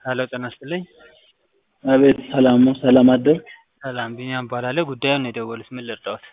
ሄሎ ጤና ይስጥልኝ። አቤት ሰላም ነው። ሰላም አደርክ? ሰላም ቢኒያም እባላለሁ። ጉዳዩን ነው የደወሉት፣ ምን ልርዳዎት?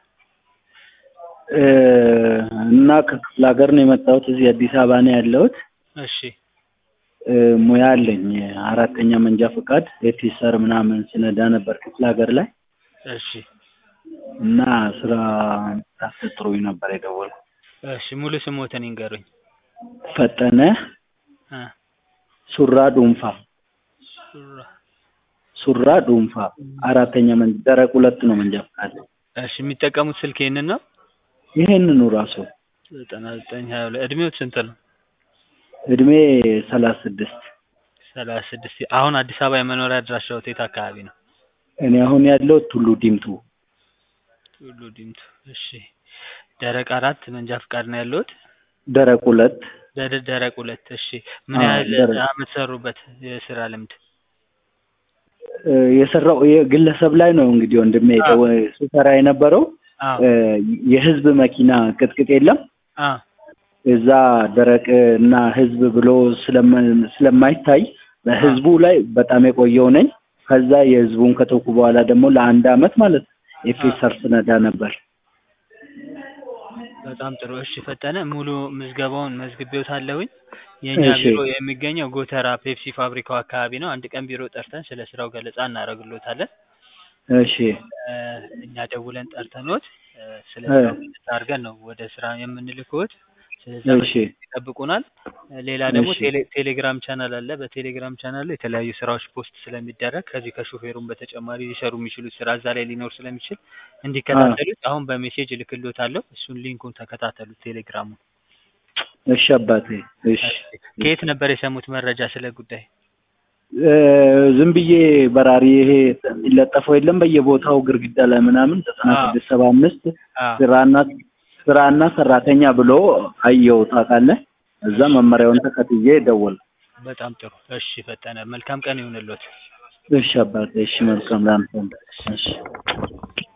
እና ከክፍለ ሀገር ነው የመጣሁት። እዚህ አዲስ አበባ ነው ያለሁት። እሺ ሙያ አለኝ። አራተኛ መንጃ ፈቃድ ኤፊሰር ምናምን ስነዳ ነበር ክፍለ ሀገር ላይ እሺ እና ስራ ታስጥሩኝ ነበር የደወልኩት። እሺ ሙሉ ስሞትን ይንገሩኝ። ፈጠነ እ ሱራ ዱንፋ ሱራ ሱራ ዱንፋ አራተኛ መንጃ ደረቅ ሁለት ነው መንጃ ፈቃድ። እሺ የሚጠቀሙት ስልክ ይሄንን ነው? ይሄንኑ ራሱ ዘጠና ዘጠኝ ሀያ ሁለት እድሜዎት ስንት ነው? እድሜ ሰላሳ ስድስት ሰላሳ ስድስት አሁን አዲስ አበባ የመኖሪያ አድራሻዎት የት አካባቢ ነው? እኔ አሁን ያለው ቱሉ ዲምቱ ቱሉ ዲምቱ። እሺ ደረቅ አራት መንጃ ፈቃድ ነው ያለዎት? ደረቅ ሁለት ደረ- ደረቅ ሁለት። እሺ ምን አዎ፣ ያህል ደረቅ። አመት ሰሩበት የስራ ልምድ? እ፣ የሰራው የግለሰብ ላይ ነው እንግዲህ ወንድሜ አዎ። ሲሰራ የነበረው አዎ እ፣ የህዝብ መኪና ቅጥቅጥ የለም አዎ እዛ ደረቅ እና ህዝብ ብሎ ስለማ- ስለማይታይ በህዝቡ ላይ በጣም የቆየው ነኝ። ከዛ የህዝቡን ከተውኩ በኋላ ደግሞ ለአንድ አመት ማለት ነው ኤፌሰር ስነዳ ነበር። በጣም ጥሩ። እሺ ፈጠነ ሙሉ ምዝገባውን መዝግቤዎታለሁኝ። የእኛ እሺ። ቢሮ የሚገኘው ጎተራ ፔፕሲ ፋብሪካው አካባቢ ነው። አንድ ቀን ቢሮ ጠርተን ስለ ስራው ገለጻ እናደርግሎታለን። እሺ እ፣ እኛ ደውለን ጠርተንዎት እ፣ ስለ እ። ስራው ገለጻ አድርገን ነው ወደ ስራ የምንልክዎት። ስለዛ እሺ ይጠብቁናል። እ፣ ሌላ ደግሞ እሺ። ቴሌ- ቴሌግራም ቻናል አለ። በቴሌግራም ቻናል ላይ የተለያዩ ስራዎች ፖስት ስለሚደረግ ከዚህ ከሾፌሩም በተጨማሪ ሊሰሩ የሚችሉት ስራ እዛ ላይ ሊኖር ስለሚችል እንዲከታተሉት አሁን በሜሴጅ እልክልዎታለሁ። እሱን ሊንኩን ተከታተሉት ቴሌግራሙን። እሺ አባቴ እሺ። ከየት ነበር የሰሙት መረጃ ስለ ጉዳይ? እ፣ ዝም ብዬ በራሪ ይሄ የሚለጠፈው የለም በየቦታው ግድግዳ ላይ ምናምን ዘጠና አዎ። ስድስት ሰባ አምስት አዎ ስራና ስራና ሰራተኛ ብሎ አየው ታውቃለህ። እዛ መመሪያውን ተከትዬ ደወል። በጣም ጥሩ። እሺ ፈጠነ፣ መልካም ቀን ይሁንልዎት። እሺ አባቴ እሺ፣ መልካም ላንተም እሺ